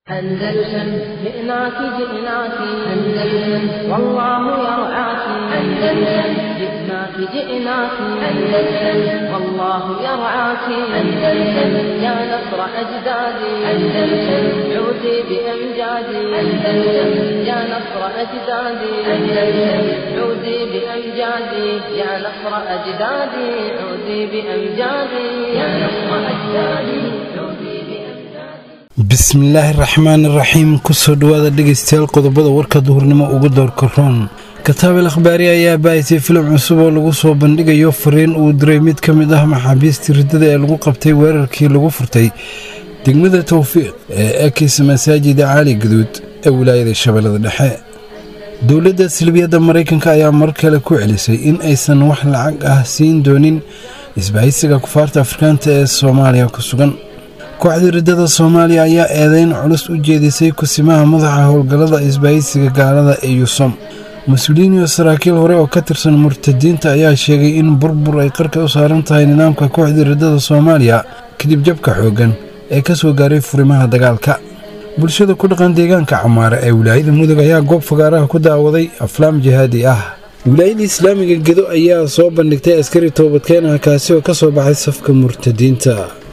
أندلسن جئناك جئناك أندلسن والله يرعاك أندلسن جئناك جئناك أندلسن والله يرعاك أندلسن يا نصر أجدادي أندلسن عودي بأمجادي أندلسن يا نصر أجدادي أندلسن عودي بأمجادي يا نصر أجدادي عودي بأمجادي يا نصر أجدادي عودي بأمجادي bismillaahi raxmaan iraxiim kusoo dhowaada dhegeystayaal qodobada warka duhurnimo ugu doorka roon kataabel akhbaari ayaa baahisay filim cusub oo lagu soo bandhigayo fariin uu diray mid ka mid ah maxaabiistii riddada ee lagu qabtay weerarkii lagu furtay degmada towfiiq ee ekis masaajida caali gaduud ee wilaayada shabeellada dhexe dowladda silbiyadda maraykanka ayaa mar kale ku celisay in aysan wax lacag ah siin doonin isbahaysiga kufaarta afrikaanta ee soomaaliya ku sugan kooxda riddada soomaaliya ayaa eedeyn culus u jeedisay kusimaha madaxa howlgallada isbahaysiga gaalada ee yusom mas-uuliyiin iyo saraakiil hore oo ka tirsan murtadiinta ayaa sheegay in burbur ay qarka u saaran tahay nidaamka kooxda riddada soomaaliya kadib jabka xooggan ee ka soo gaaray furimaha dagaalka bulshada ku dhaqan deegaanka camaare ee wilaayada mudug ayaa goob fagaaraha ku daawaday aflaam jihaadi ah wilaayada islaamiga gedo ayaa soo bandhigtay askari toobadkeenah kaasi oo ka soo baxay safka murtadiinta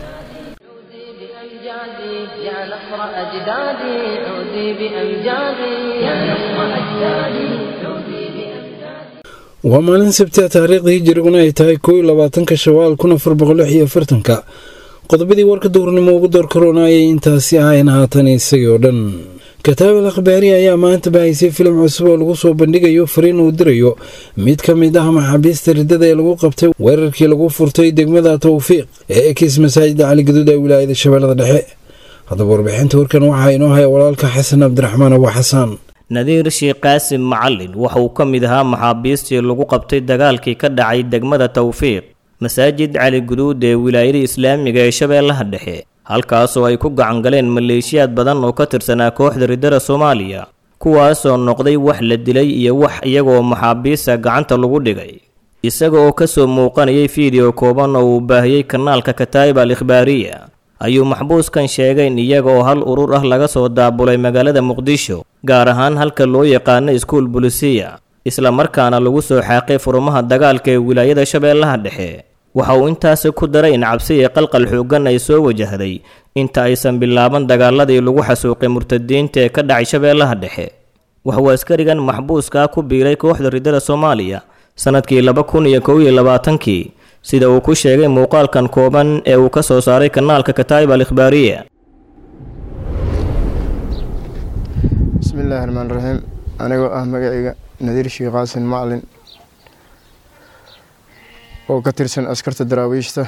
عودي بأمجادي يا نصر أجدادي عودي بأمجادي يا نصر أجدادي عودي بأمجادي waa maalin sabtia taariikhda hijiriguna ay tahay koo iyo labaatanka shawaal kun afar boqol lix iyo afartanka qodobadii warka duurnimo ugu door karoona ayay intaasi ahayn haatan isagii oo dhan kataabel akhbaari ayaa maanta bahaysay filim cusub oo lagu soo bandhigayo fariin uu dirayo mid ka mid ah maxaabiista riddada ee lagu qabtay weerarkii lagu furtay degmada towfiiq ee ekis masaajida cali gaduud ee wilaayada shabeellada dhexe haddaba warbixinta warkan waxaa inoo haya walaalka xasan cabdiraxmaan abu xasaan nadiir sheekh qaasim macalin waxa uu ka mid ahaa maxaabiistii lagu qabtay dagaalkii ka dhacay degmada towfiiq masaajid cali guduud ee wilaayada islaamiga ee shabeellaha dhexe halkaasoo ay ku gacan galeen maleeshiyaad badan oo ka tirsanaa kooxda riddada soomaaliya kuwaasoo noqday wax la dilay iyo wax iyagoo maxaabiista gacanta lagu dhigay isaga oo kasoo muuqanayay fiideo kooban oo uu baahiyey kanaalka kataa'ib al ikhbaariya ayuu maxbuuskan sheegay in iyaga oo hal urur ah laga soo daabulay magaalada muqdisho gaar ahaan halka loo yaqaano iskuul bulisiya isla markaana lagu soo xaaqay furumaha dagaalka ee wilaayada shabeellaha dhexe waxa uu intaasi ku daray in cabsi iyo qalqal xooggan ay soo wajahday inta aysan bilaaban dagaaladii lagu xasuuqay murtadiinta ee ka dhacay shabeellaha dhexe waxuu askarigan maxbuuskaa ku biiray kooxda riddada soomaaliya sannadkii laba kun iyo kow iyo labaatankii sida uu ku sheegay muuqaalkan kooban ee uu ka soo saaray kanaalka kataa'ib al ikhbaariya bismi illaahi raxmaan raxiim anigoo ah magacayga nadiir sheekh qaasin macalin oo ka tirsan askarta daraawiishta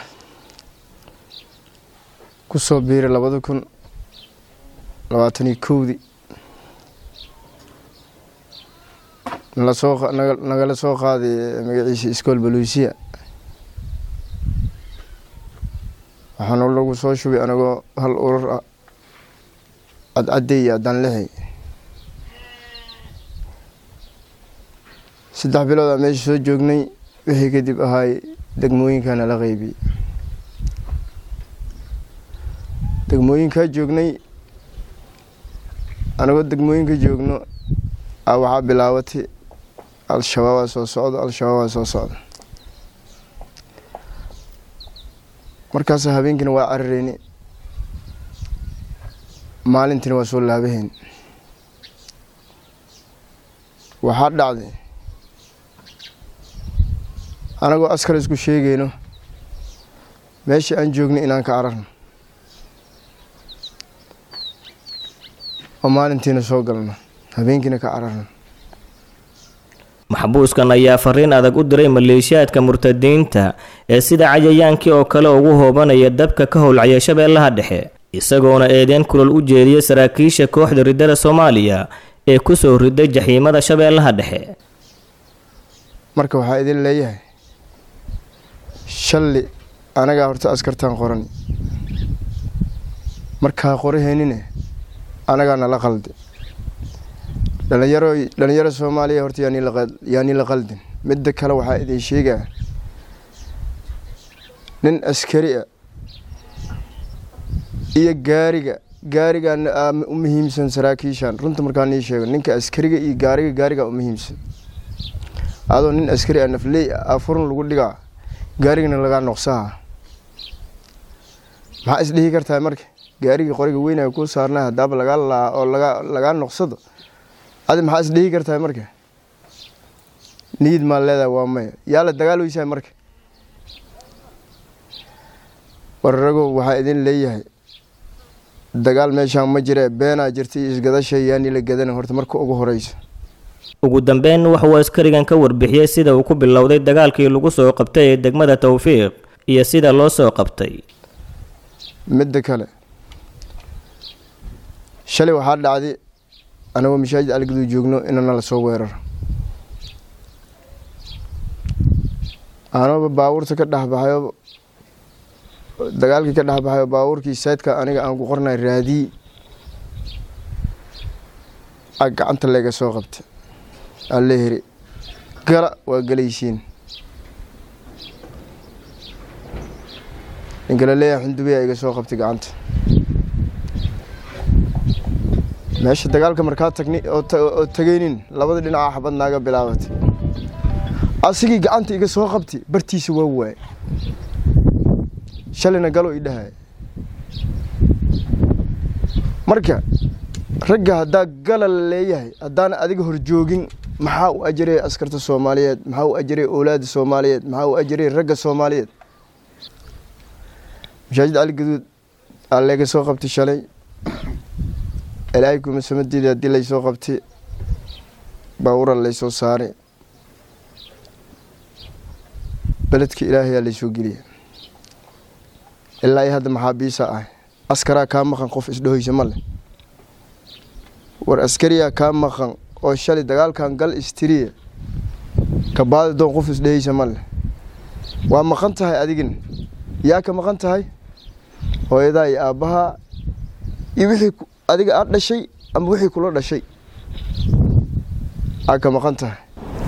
ku soo biiray labada kun labaataniyo kowdii nalasoo nagala soo qaaday magaciisa iskool baluusiya waxaana lagu soo shubay anigoo hal urur ah cadcadey iyo adanlixi saddex bilood aa meesha soo joognay wixii kadib ahaay degmooyinkaana la qeybiyey degmooyinkaa joognay anagoo degmooyinka joogno a waxaa bilaabatay al-shabaabaa soo socda al-shabaabaa soo socda markaasa habeenkiina waa carareyni maalintiina waa soo laabahayn waxaa dhacday anagoo askar isku sheegayno meeshii aan joognay inaan ka cararno oo maalintiina soo galno habeenkiina ka cararno maxbuuskan ayaa fariin adag u diray maleeshiyaadka murtadiinta ee sida cayayaankii oo kale ugu hoobanaya dabka ka howlcaya shabeellaha dhexe isagoona eedeen kulol u jeediyay saraakiisha kooxda riddada soomaaliya ee ku soo riday jaxiimada shabeellaha dhexe marka waxaa idin leeyahay shalli anagaa horta askartaan qorani markaa qoraheynine anagaa nala qaldi dhalinyaro dhalinyaro soomaaliya horta yaani la qaldin midda kale waxaa idin sheegaa nin askari a iyo gaariga gaarigan u muhiimsan saraakiishan runta markaan ii sheego ninka askariga iyo gaariga gaariga u muhiimsan adoo nin askari a nafley a furun lagu dhigaa gaarigana lagaa noqsaha maxaa isdhihi kartaa marka gaarigii qoriga weynaya kuu saarnay hadaaba lagaa laa oo laga lagaa noqsado adi maxaa isdhihi kartaa marka niyid maa leedahay waa maya yaa la dagaal weysaa marka wararagow waxaa idin leeyahay dagaal meeshaan ma jire beenaa jirta iyo isgadasha yaani la gadana horta marka ugu horeyso ugu dambeyn waxauu askarigan ka warbixiyey sida uu ku bilowday dagaalkii lagu soo qabtay ee degmada towfiiq iyo sida loo soo qabtay midda kale shalay waxaa dhacday anagoo mashaajid alguduu joogno inana la soo weeraro anooba baabuurta ka dhexbaxayo dagaalkii ka dhexbaxayo baabuurkii saydka aniga aan ku qornay raadii a gacanta layga soo qabta alle heri gala waa gelaysiin ninka la leeyahay xundubiya iga soo qabtay gacanta meesha dagaalka markaa tagni oo tegeynin labada dhinaca xabad naaga bilaabatay asigii gacanta iga soo qabtay bartiisa waa waay shalayna galo i dhahaya marka ragga haddaa gala la leeyahay haddaana adiga horjoogin maxaa u ajaraya askarta soomaaliyeed maxaa u ajaraya owlaada soomaaliyeed maxaa u ajaraya ragga soomaaliyeed mashaajid cali gaduud aa layga soo qabtay shalay ilaahay kuma samadiida haddii laysoo qabtay baawura laysoo saaray beledka ilaahayaa laysoo geliya ilaa i hadda maxaabiisa ah askaraa kaa maqan qof isdhahoysa ma leh war askariyaa kaa maqan oo shalay dagaalkan gal istiriya kabaadi doon qof isdhahaysa ma leh waa maqan tahay adigin yaa ka maqan tahay hooyadaa iyo aabbahaa iyo wixii adiga aad dhashay ama wixii kula dhashay aa ka maqan tahay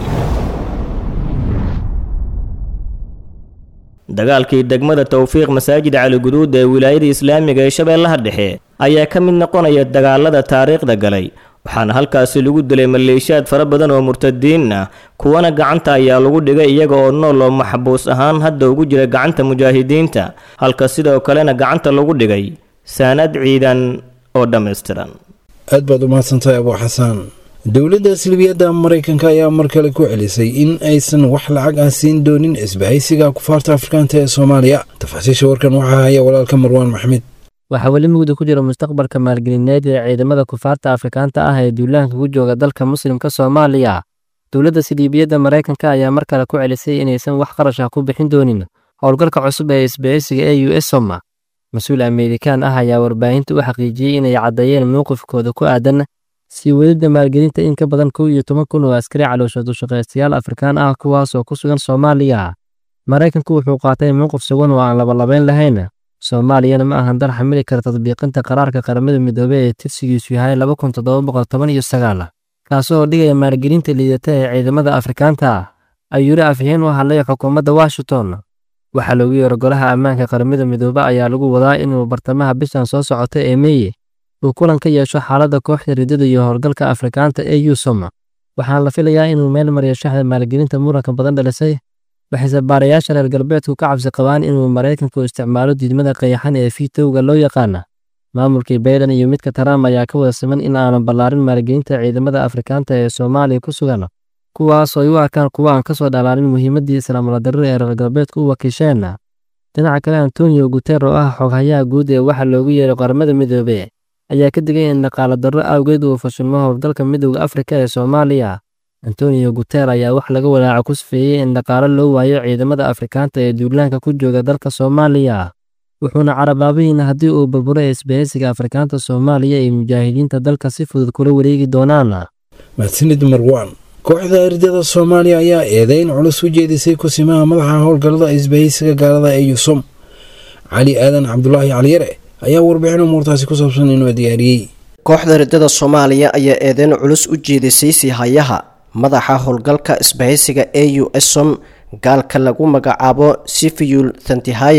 dagaalkii degmada towfiiq masaajid cali guduud ee wilaayada islaamiga ee shabeellaha dhexe ayaa ka mid noqonaya dagaalada taariikhda galay waxaana halkaasi lagu dilay maleeshiyaad fara badan oo murtadiin ah kuwana gacanta ayaa lagu dhigay iyaga oo nool oo maxbuus ahaan hadda ugu jira gacanta mujaahidiinta halka sidoo kalena gacanta lagu dhigay saanad ciidan oo dhammaystiran aad baad u mahadsantahay abuu xasaan dowladda silbiyadda maraykanka ayaa mar kale ku celisay in aysan wax lacag ah siin doonin isbahaysiga kufaarta afrikaanta ee soomaaliya tafaasiisha warkan waxaa haya walaalka marwaan maxmed waxaa weli mugdi ku jira mustaqbalka maalgelineed ee ciidamada kufaarta afrikaanta ah ee duulaanka ku jooga dalka muslimka soomaaliya dowladda siliibiyadda maraykanka ayaa mar kale ku celisay inaysan wax qarash ah ku bixin doonin howlgalka cusub ee isbahaysiga ee u s soma mas-uul ameerikaan ah ayaa warbaahinta u xaqiijiyey inay caddeeyeen mowqifkooda ku aadan sii wadidda maalgelinta in ka badan kow iyo toban kun oo askari caloosha dushaqaystayaal afrikaan ah kuwaas oo ku sugan soomaaliya maraykanku wuxuu qaatay mowqif sugan oo aan labalabayn lahayn soomaaliyana ma ahan dar xamili kara tadbiiqinta qaraarka qaramada midoobey ee tirsigiisu yahay laba kun toddoba boqol toban iyo sagaal kaasi oo dhigaya maalgelinta liidata ee ciidamada afrikaanta ah ayuu yiri afhayeen u hadlay xukuumadda washington waxaa loogu yeero golaha ammaanka qaramada midoobe ayaa lagu wadaa inuu bartamaha bishan soo socota ee meeye uu kulan ka yeesho xaaladda kooxda riddada iyo howlgalka afrikaanta ee yusom waxaana la filayaa inuu meel mariyo shaxda maalgelinta muranka badan dhalisay waxayse baarayaasha reer galbeedku ka cabsi qabaan inuu maraykanku isticmaalo diidmada qayaxan ee fiitowga loo yaqaana maamulkii bayden iyo midka trump ayaa ka wada siman in aanan ballaarin maalgelinta ciidamada afrikaanta ee soomaaliya ku sugan kuwaas oo ay u arkaan kuwa aan ka soo dhalaalin muhiimaddii islaamuladarrada ee reer galbeedku u wakiisheen dhinaca kale antonio guter oo ah xoghayaha guud ee waxa loogu yeeray qaramada midoobe ayaa ka digay in dhaqaalo darro awgeed uu fashilmo howlgalka midowda afrika ee soomaaliya antonio guter ayaa wax laga walaaco ku sifeeyey in dhaqaalo loo waayo ciidamada afrikaanta ee duulaanka ku jooga dalka soomaaliya wuxuuna carabaabihiin haddii uu burburo isbahaysiga afrikaanta soomaaliya ay mujaahidiinta dalka si fudud kula wareegi doonaan mahadsanid marwaan kooxda ardada soomaaliya ayaa eedeyn culus u jeedisay kusimaha madaxa howlgallada isbahaysiga gaalada ee yusom cali aadan cabdulaahi caliyare ayaa warbixin umuurtaasi ku saabsan inoo diyaariyey kooxda riddada soomaaliya ayaa eedeyn culus u jeedisay siihayaha madaxa howlgalka isbahaysiga e u esom gaalka lagu magacaabo sifiyul thantihayabam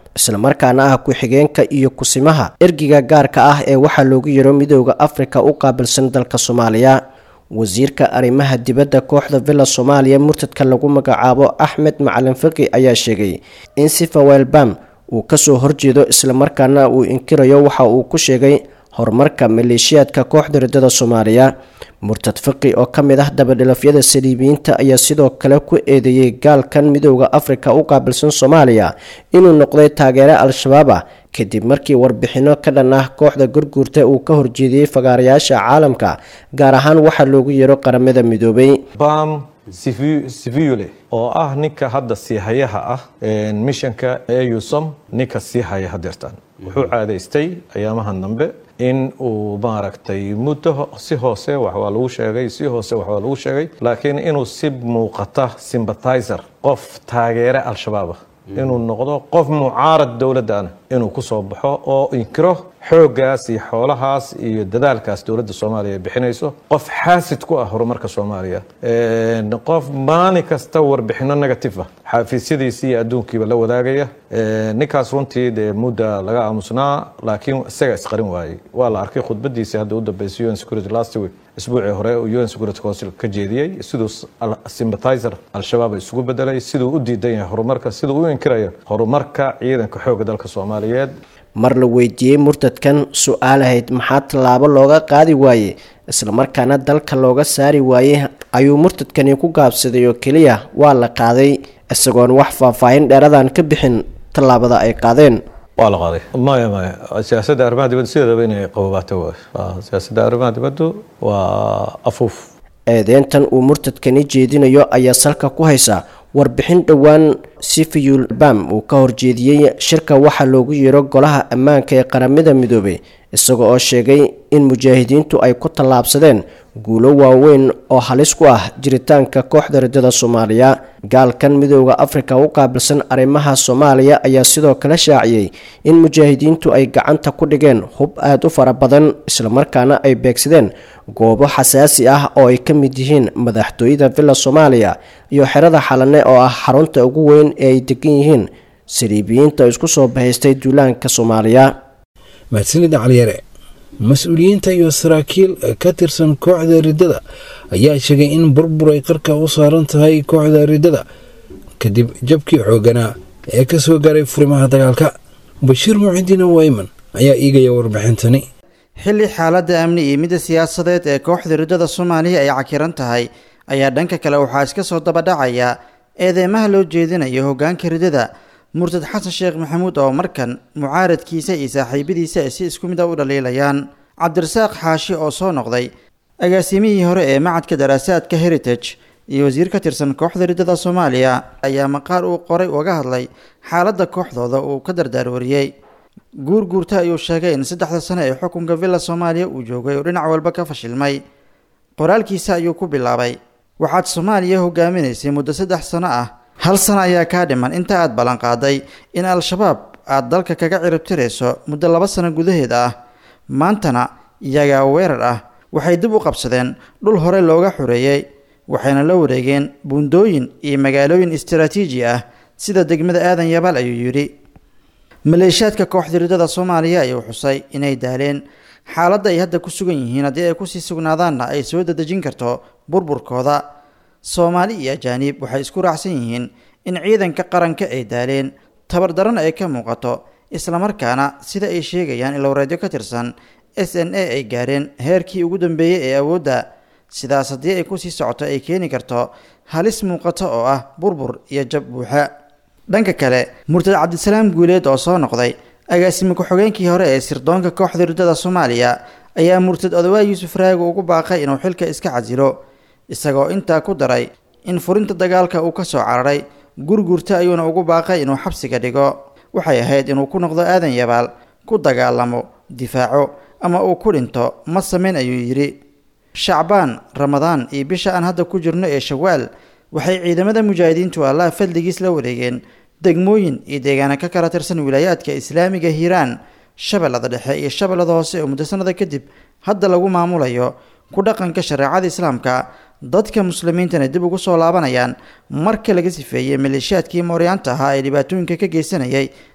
islamarkaana ah ku-xigeenka iyo kusimaha ergiga gaarka ah ee waxaa loogu yaro midooda afrika u qaabilsan dalka soomaaliya wasiirka arrimaha dibadda kooxda villa soomaaliya murtadka lagu magacaabo axmed macalin fiqi ayaa sheegay in sifa welbam uu kasoo horjeedo islamarkaana uu inkirayo waxa uu ku sheegay horumarka maleeshiyaadka kooxda riddada soomaaliya murtad fiqi oo ka mid ah dabadhilafyada saliibiyiinta ayaa sidoo kale ku eedeeyey gaalkan midooda afrika u qaabilsan soomaaliya inuu noqday taageere al-shabaab ah kadib markii warbixinno ka dhan ah kooxda gurguurta uu ka horjeediyey fagaarayaasha caalamka gaar ahaan waxaa loogu yeero qaramada midoobay bam sivule oo ah ninka hadda siihayaha ah mishanka eusom ninka sii haya hadeertaan wuxuu caadaystay ayaamahan dambe in uu maaragtay muddo si hoose wax waa lagu sheegay si hoose wax waa lagu sheegay laakiin inuu si muuqata sympathizer qof taageere al-shabaab ah inuu noqdo qof mucaarad dowladdaana inuu ku soo baxo oo inkiro xooggaas iyo xoolahaas iyo dadaalkaas dowladda soomaaliya ay bixinayso qof xaasid ku ah horumarka soomaaliya qof maalin kasta warbixino negative ah xafiisyadiisii iyo adduunkiiba la wadaagaya ninkaas runtii dee mudda laga aamusnaa laakiin isaga isqarin waayey waa la arkay khudbadiisii hadda u dambeysay un security last week isbuucii hore un security council ka jeediyey siduu sympathizer al-shabaab isugu bedelay siduu u diidan yahay horumarka siduu u inkirayo horumarka ciidanka xoogga dalka soomaaliyeed mar la weydiiyey murtadkan su-aal ahayd maxaa tallaabo looga qaadi waaye islamarkaana dalka looga saari waayey ayuu murtadkani ku gaabsaday oo keliya waa la qaaday isagoon wax faahfaahin dheeradan ka bixin tallaabada ay qaadeen waa la qaaday maya maya siyaasadda arrimaha dibadda sideedaba inay qababaato waay siyaasadda arrimaha dibaddu waa afuuf eedeyntan uu murtadkani jeedinayo ayaa salka ku haysa warbixin dhowaan sifiyul bam uu ka horjeediyey shirka waxaa loogu yeero golaha ammaanka ee qaramada midoobay isaga oo sheegay in mujaahidiintu ay ku tallaabsadeen guulo waaweyn oo halis ku ah jiritaanka kooxda riddada soomaaliya gaalkan midooda afrika u qaabilsan arrimaha soomaaliya ayaa sidoo kale shaaciyey in mujaahidiintu ay gacanta ku dhigeen hub aada u fara badan islamarkaana ay beegsadeen goobo xasaasi ah oo ay ka mid yihiin madaxtooyada villa soomaaliya iyo xerada xalane oo ah xarunta ugu weyn ee ay degan yihiin saliibiyiinta isku soo bahaystay duulaanka soomaaliya mahadsanida caliyare mas-uuliyiinta iyo saraakiil ka tirsan kooxda riddada ayaa sheegay in burbur ay qarka u saaran tahay kooxda riddada kadib jabkii xooganaa ee ka soo gaaray furimaha dagaalka bashiir mucidiin wayman ayaa iigaya warbixintani xilli xaaladda amni iyo midda siyaasadeed ee kooxda riddada soomaaliya ay cakiran tahay ayaa dhanka kale waxaa iska soo dabadhacaya eedeymaha loo jeedinayo hoggaanka riddada murtad xasan sheekh maxamuud oo markan mucaaradkiisa iyo saaxiibadiisa ay si isku mid a u dhaliilayaan cabdirasaaq xaashi oo soo noqday agaasimihii hore ee macadka daraasaadka heritage iyo wasiir ka tirsan kooxda riddada soomaaliya ayaa maqaal uu qoray uga hadlay xaaladda kooxdooda uu ka dardaarwariyey guurguurta ayuu sheegay in saddexda sano ee xukunka villa soomaaliya uu joogay oo dhinac walba ka fashilmay qoraalkiisa ayuu ku bilaabay waxaad soomaaliya hogaaminaysay muddo saddex sano ah hal sano ayaa kaa dhiman inta aad ballanqaaday in al-shabaab aad dalka kaga ciribtirayso muddo laba sano gudaheed ah maantana iyagaa weerar ah waxay dib u qabsadeen dhul hore looga xoreeyey waxayna la wareegeen buundooyin iyo magaalooyin istaraatiiji ah sida degmada aadan yabaal ayuu yidhi maleeshiyaadka kooxda riddada soomaaliya ayuu xusay inay daaleen xaaladda ay hadda ku sugan yihiin haddii ay kusii sugnaadaanna ay soo dadejin karto burburkooda soomaali iyo ajaaniib waxay isku raacsan yihiin in ciidanka qaranka ay daaleen tabardaran ay ka muuqato islamarkaana sida ay sheegayaan ilowreedyo ka tirsan s n a ay gaareen heerkii ugu dambeeyey ee awoodda sidaas haddii ay kusii socoto ay keeni karto halis muuqato oo ah burbur iyo jab buuxa dhanka kale murtad cabdisalaam guuleed oo soo noqday agaasime ku-xogeenkii hore ee sirdoonka kooxda riddada soomaaliya ayaa murtad odawaa yuusuf raago ugu baaqay inuu xilka iska casilo isagoo intaa ku daray in furinta dagaalka uu ka soo cararay gurgurta ayuuna ugu baaqay inuu xabsiga dhigo waxay ahayd inuu ku noqdo aadan yabaal ku dagaalamo difaaco ama uu ku dhinto ma samayn ayuu yidhi shacbaan ramadaan iyo bisha aan hadda ku jirno ee shawaal waxay ciidamada mujaahidiintu allaha fadligiis la wareegeen degmooyin iyo deegaana ka kala tirsan wilaayaadka islaamiga hiiraan shabeellada dhexe iyo shabeellada hoose oo muddo sanada kadib hadda lagu maamulayo ku dhaqanka shareecada islaamka dadka muslimiintana dib ugu soo laabanayaan marka laga sifeeyey maleeshiyaadkii mooryaanta ahaa ee dhibaatooyinka ka geysanayay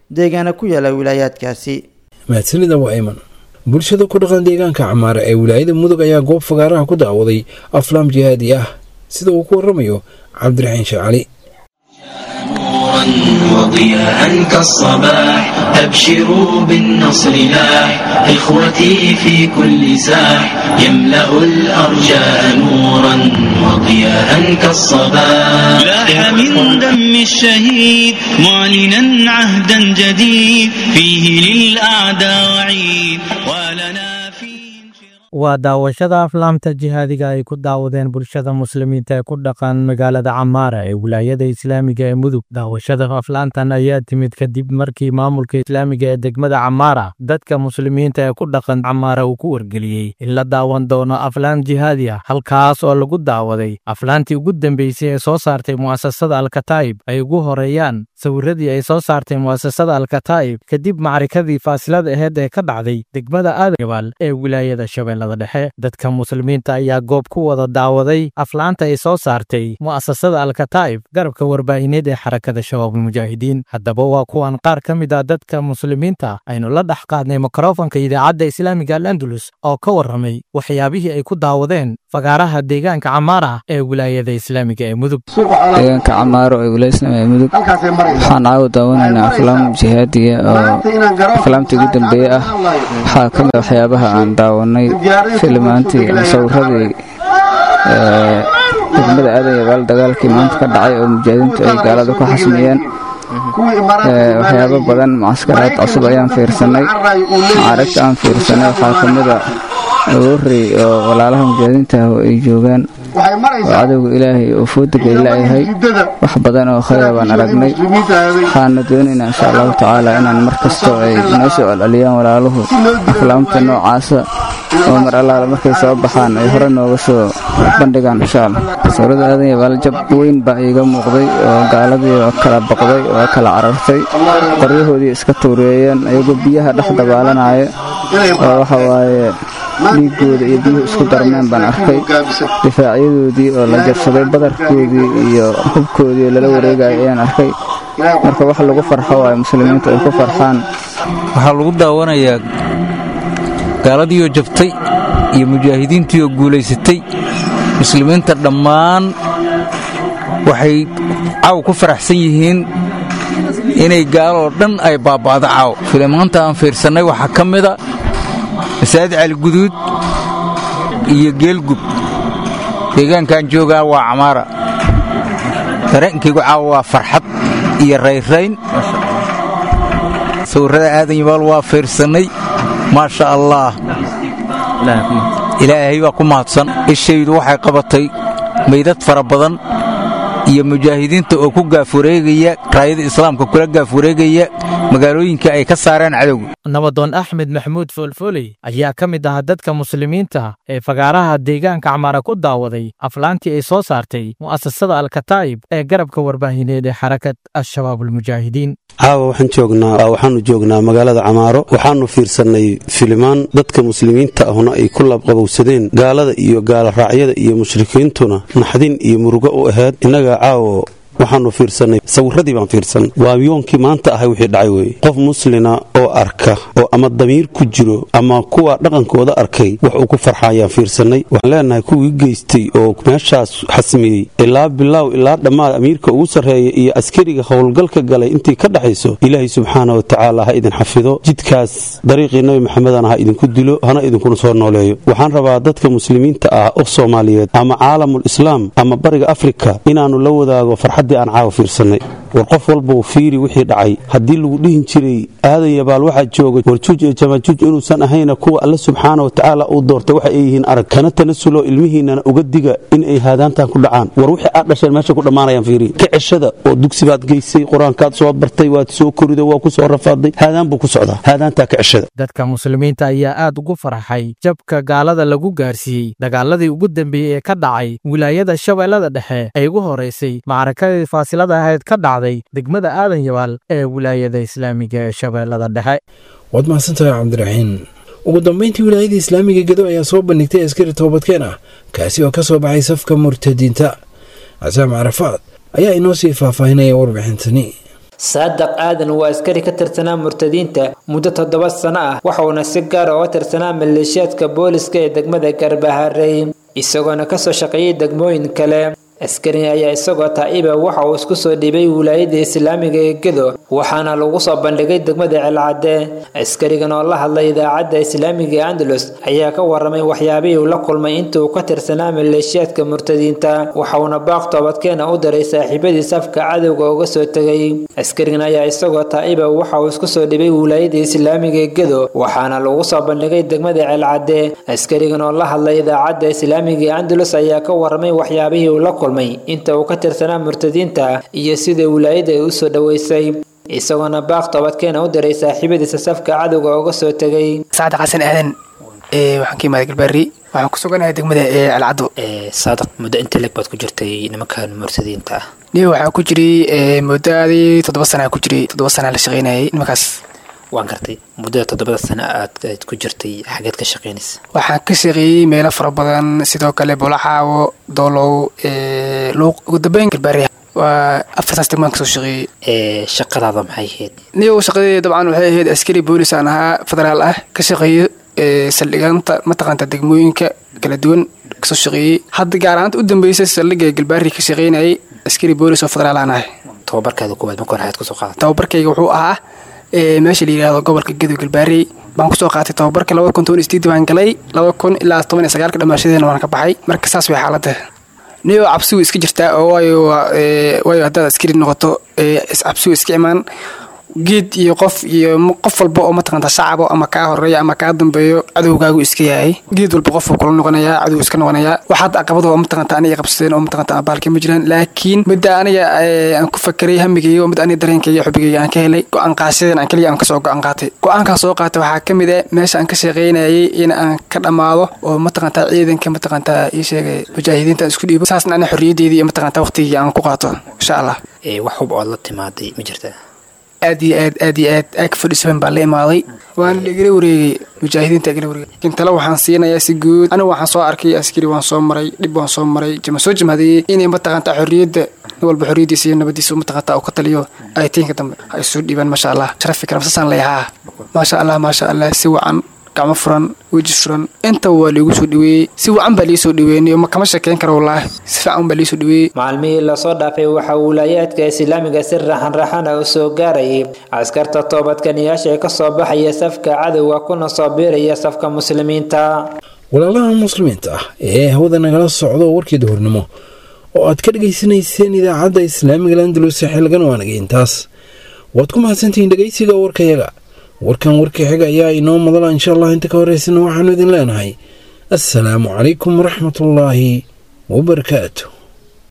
deegaana ku yaala wilaayaadkaasi mahadsanida waa iman bulshada ku dhaqan deegaanka camaara ee wilaayada mudug ayaa goob fagaaraha ku daawaday aflaam jihaadi ah sida uu ku waramayo cabdiraxiin shacali وضياء كالصباح أبشروا بالنصر لاح إخوتي في كل ساح يملأ الأرجاء نورا وضياء كالصباح لاح من دم الشهيد معلنا عهدا جديد فيه للأعداء وعيد ولنا waa daawashada aflaamta jihaadiga ay ku daawadeen bulshada muslimiinta ee ku dhaqan magaalada camaara ee wilaayada islaamiga ee mudug daawashada aflaantan ayaa timid kadib markii maamulka islaamiga ee degmada camaara dadka muslimiinta ee ku dhaqan camaara uu ku wargeliyey in la daawan doono aflaan jihaadi ah halkaas oo lagu daawaday aflaantii ugu dambeysay ee soo saartay mu'asasada alkataa'ib ay ugu horeeyaan sawiradii ay soo saartay mu'asasada alkataa'ib kadib macrikadii faasilada aheyd ee ka dhacday degmada aadagabaal ee wilaayada shabeelle dhexe dadka muslimiinta ayaa goob ku wada daawaday aflaanta ay soo saartay mu'asasada alkataa'ib garabka warbaahineed ee xarakada shabaabulmujaahidiin haddaba waa kuwan qaar ka mid ah dadka muslimiinta aynu la dhex qaadnay mikrofonka idaacadda islaamiga al andalus oo ka warramay waxyaabihii ay ku daawadeen fagaaraha deegaanka camaara ee wilaayada islaamiga ee mudug deegaanka camaaro ee wilaayada islaamiga ee mudug waxaan caawa daawanaynaa aflaam jihaadiya oo aflaamtii ugu dambeeye ah waxaa ka mid waxyaabaha aan daawanay filimaantii sawiradii degmada aadan yabaal dagaalkii maanta ka dhacay oo mujaahidiintu ay gaalada ku xasmiyeen waxyaabo badan mucaskaraad cusub ayaan fiirsanay macaarigta aan fiirsanay waxaa ka mida agoorey oo walaalaha mujaahidiinta ah oo ay joogaan oo cadowga ilaahay oo foodaga ay la'yahay wax badan oo khayra baan aragnay waxaana doonaynaa insha allahu tacaala inaan mar kastoo ay noo soo celceliyaan walaaluhu aflaamta noocaasa oo mar allaala markay soo baxaan ay hore nooga soo bandhigaan insha allah sawirada aadan yabaal jab weyn baa iiga muuqday oo gaaladii oo kala baqday oo kala carartay qoryahoodii iska tuureeyeen ayagoo biyaha dhex dabaalanaya oo waxa waaye dhiigooda iyo biyuhu isku darmeen baan arkay difaacyadoodii oo la jabsaday badarkoodii iyo hubkoodii oo lala wareegaya ayaan arkay marka wax lagu farxo waaye muslimiintu ay ku farxaan waxaa lagu daawanayaa gaaladiioo jabtay iyo mujaahidiintiioo guulaysatay muslimiinta dhammaan waxay caaw ku faraxsan yihiin inay gaaloo dhan ay baaba'do caaw filimaanta aan fiirsannay waxaa ka mida masaajid caliguduud iyo geelgub deegaankaan joogaa waa camaara dareenkaygu caawa waa farxad iyo rayrayn sawirrada aadan yabaal waa fiirsannay maasha allaah ilaahay baa ku mahadsan ishaydu waxay qabatay maydad fara badan iyo mujaahidiinta oo ku gaafureegaya raayada islaamka kula gaafureegaya magaalooyinka ay ka saareen cadowga nabadoon axmed maxamuud foolfoley ayaa ka mid ahaa dadka muslimiinta ee fagaaraha deegaanka camaara ku daawaday aflaantii ay soo saartay mu'asasada alkataa'ib ee garabka warbaahineed ee xarakad al-shabaabulmujaahidiin caawa waxaan joognaa waxaanu joognaa magaalada camaaro waxaanu fiirsannay filimaan dadka muslimiinta ahuna ay ku labqabowsadeen gaalada iyo gaaloraacyada iyo mushrikiintuna naxdin iyo murugo u ahayd innaga caawo waxaanu fiirsannay sawiradii baan fiirsan waa yoonkii maanta ahay wixii dhacay weye qof muslina oo arka oo ama damiir ku jiro ama kuwa dhaqankooda arkay wax uu ku farxa ayaan fiirsannay waxaan leenahay kuwii geystay oo meeshaas xasmiyey ilaa bilaaw ilaa dhammaad amiirka ugu sarreeya iyo askariga howlgalka galay intii ka dhaxayso ilaahay subxaana wa tacaala ha idin xafido jidkaas dariiqii nabi maxamedana ha idinku dilo hana idinkuna soo nooleeyo waxaan rabaa dadka muslimiinta ah oo soomaaliyeed ama caalamul islaam ama bariga afrika inaannu la wadaago farxad aan caawa fiirsanay war qof walbau fiiri wixii dhacay haddii lagu dhihin jiray aadan yabaal waxaa jooga warjuuj iyo jamaajuuj inuusan ahayna kuwa alle subxaana wa tacaala uu doortay waxa ay yihiin arag kana tanasuloo ilmihiinnana uga diga in ay haadaantan ku dhacaan war wixii aad dhasheen meesha ku dhammaanayaan fiiri ka ceshada oo dugsi baad geysay qur-aankaad soo bartay waad soo koriday waa ku soo rafaaday haadaan buu ku socdaa haadaantaa ka ceshada dadka muslimiinta ayaa aad ugu farxay jabka gaalada lagu gaarsiiyey dagaaladii ugu dambeeyey ee ka dhacay wilaayada shabeellada dhexe ay ugu horeysay macrakadii faasilada ahayd ka dhacday degmada aadan yabaal ee wilaayada islaamiga ee shabeellada dhexe waad mahadsantahay cabdiraxiin ugu dambayntii wilaayada islaamiga gedo ayaa soo bandhigtay askari toobadkeen ah kaasi oo ka soo baxay safka murtadiinta casaam carafaad ayaa inoo sii faahfaahinaya warbixintani saadaq aadan waa askari ka tirsanaa murtadiinta muddo toddoba sano ah waxauna si gaar uga tirsanaa maleeshiyaadka booliska ee degmada garbaharey isagoona kasoo shaqeeyay degmooyin kale askariga ayaa isagoo taa'iba waxa uu isku soo dhiibay wilaayada islaamiga ee gedo waxaana lagu soo bandhigay degmada celcadde askarigan oo la hadlay idaacadda islaamiga ee andalus ayaa ka waramay waxyaabihii uu la kulmay intii uu ka tirsanaa maleeshiyaadka murtadiinta waxauna baaq toobadkeena u diray saaxiibadii safka cadowga uga soo tegay askarigan ayaa isagoo taa'iba waxa uu isku soo dhibay wilaayada islaamiga ee gedo waxaana lagu soo bandhigay degmada celcadde askarigan oo la hadlay idaacadda islaamiga ee andalus ayaa ka waramay waxyaabihii uu la inta uu ka tirsanaa murtadiinta iyo sida wilaayada ay u soo dhoweysay isagoona baaq toobadkeena u diray saaxiibadiisa safka cadowga uga soo tegay saacad xasan aadan waxaan ka imaaday galbaari waxaan ku suganahay degmada ee alcado saadaq muddo inta leg baad ku jirtay nimankan murtadiinta ah niyo waxaan ku jiray muddaadii toddoba sana ku jiray toddoba sana la shaqeynayay nimankaas waan gartay muddada toddobada sano aad ku jirtay xageed ka shaqeynaysa waxaan ka shaqeeyey meelo fara badan sidoo kale bolaxaawo doolow luuq ugu dambeyn galbaari waa afartaas degmaan kasoo shaqeeyey shaqadaada maxay ahayd niyo shaqadeeda dabcan waxay ahayd askari boolis aan ahaa federaal ah ka shaqeeyo saldhigaanta mataqaanta degmooyinka kala duwan kasoo shaqeeyey hadda gaar ahaanta u dambeysay saldhiga galbaari ka shaqeynayay askari boolis oo federaal aan ahay tababarkaada kuwaad marka hore ayaad kusoo qaadatay tababarkayga wuxuu ahaa meesha la yidhaahdo gobolka gadow galbaarey baan kusoo qaatay tababarka laba kun toban isdeed baan galay laba kun ilaa toban iyo sagaalka dhamaashadeena waan ka baxay marka saas way xaaladda niyo cabsigu iska jirtaa oo waayo waayo haddaad askari noqoto cabsigu iska imaan geed iyo qof iyo qof walba oo mataqanta shacabo ama kaa horeeya ama kaa dambeeyo cadowgaagu iska yahay geed walba qofuu kula noqonayaa cadow iska noqonayaa waxaad caqabado oo mataqanta aniga qabsadeen oo mataqanta abaalka ma jiraan laakiin midda aniga aan ku fakeray hamigayga oo mid aniga dareenkayga xubigayga aan ka helay go-aan qaashadan aan kaliya aan kasoo go-aan qaatay go-aankaan soo qaatay waxaa ka mid ah meesha aan ka shaqaynayay in aan ka dhammaado oo mataqanta ciidanka mataqanta ii sheegay mujaahidiinta aan isku dhiibo saasna ani xorriyaddeedii iyo mataqanta waqtigii aan ku qaato insha allah wax hub ood la timaaday ma jirtaa aad iyo aad aad iyo aad aag fadhisaban baa la imaaday waana lagala wareegay mujaahidiinta gala wareegay laakiin tale waxaan siinayaa si guud anigu waxaan soo arkay askari waan soo maray dhib waan soo maray jama soo jamhadeeyey inay mataqanta xorriyadda nin walba xorriyaddiisa iyo nabadiisa mataqanta uu ka taliyo aytiinka dambe ha isu dhiibaan maasha allah sharafi karam sasaan leeyahaa maasha allah maasha allah si wacan gacmo furan weji furan intaba waa liigu soo dhaweeyey si wacan baa liisoo dhaweeyey ma kama sheekeyn karo wallaahi si fiican baa liisoo dhaweeyey maalmihii lasoo dhaafay waxaa wilaayaadka islaamiga si raxan raxana u soo gaarayay askarta toobadkaniyaasha ee kasoo baxaya safka cadowga kuna soo biiraya safka muslimiinta walaalaha muslimiinta ah ee hawada nagala socdo warkii duhurnimo oo aad ka dhegaysanayseen idaacadda islaamiga landalus xilgan waanagay intaas waad ku mahadsantihiin dhegaysiga warkayaga warkan warkii xiga ayaa inoo madala insha allah inta ka horeysana waxaanu idin leenahay assalaamu calaykum waraxmatullaahi wabarakaatu